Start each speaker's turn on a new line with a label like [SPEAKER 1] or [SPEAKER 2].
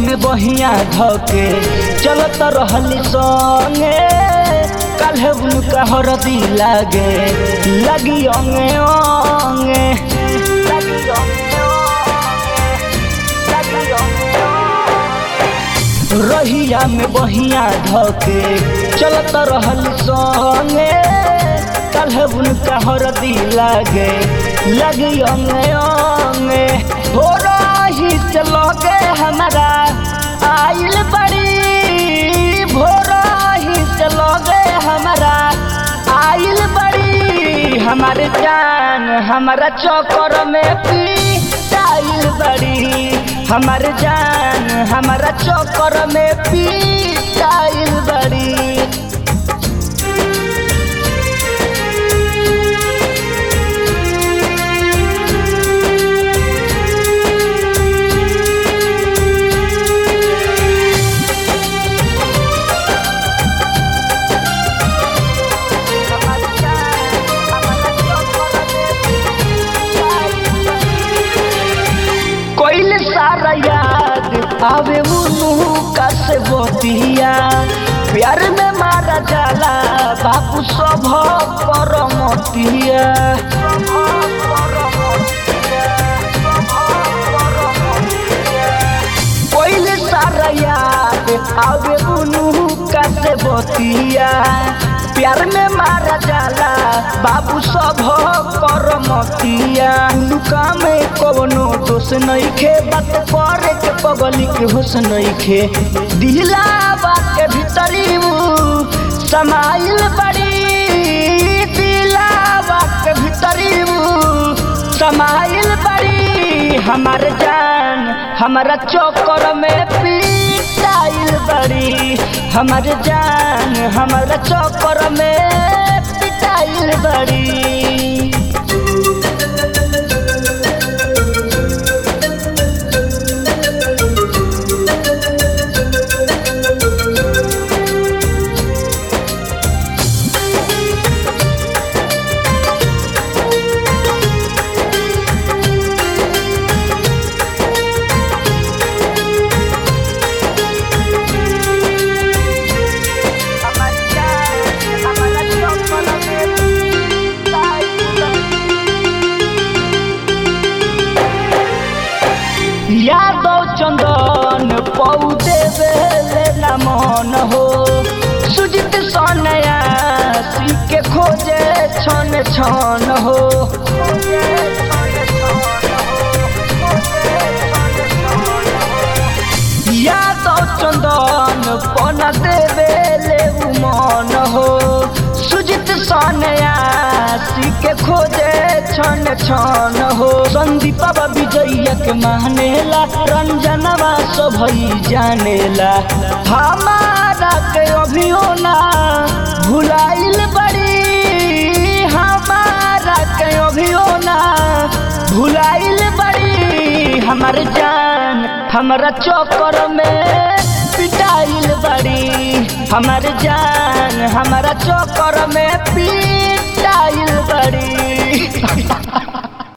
[SPEAKER 1] में बहिया धके चलत रहली संगे काल्हे उनका हरदी लागे लगी अंगे अंगे लगी अंगे अंगे, लगी अंगे अंगे। रहिया में बहिया धके चलत रहली संगे काल्हे उनका हरदी लागे लगी अंगे अंगे हो रही से लगे हमारा आइल बड़ी भोरही से लगे हमारा आइल बड़ी हमारे जान हमारा चौकर में पीटाइल बड़ी हमारे जान हमारा चौकर में पीटाइल बड़ी कोइल सारा याद आवे मुनु का से बोतिया प्यार में मारा जाला बापू सब परमतिया कोइल सारा याद आवे मुनु का से बोतिया प्यार में मारा जाला बाबू सब करमतिया लुका में कवनो दोष नहीं खे बात करे के पगली के होश नहीं खे दिला के भीतरी ऊ समाइल बड़ी दिला के भीतरी ऊ समाइल बड़ी हमार जान हमारा चौकर में पिटाइल बड़ी हमार जान हमारा चौकर में पिटाइल बड़ी यादव चंदन पौधे बेले न मन हो सुजित सोनया सी के खोजे छन छन हो यादव चंदन पन देवेले उमन हो सुजित सोनया सी के खोजे छन छन हो संदीप विजय के मानेला रंजनवा सभई जानेला हमारा के अभियो ना भुलाइल बड़ी हमारा के अभियो ना भुलाइल बड़ी हमार जान हमारा चौकर में पिटाइल बड़ी हमार जान हमारा चौकर में पिटाइल बड़ी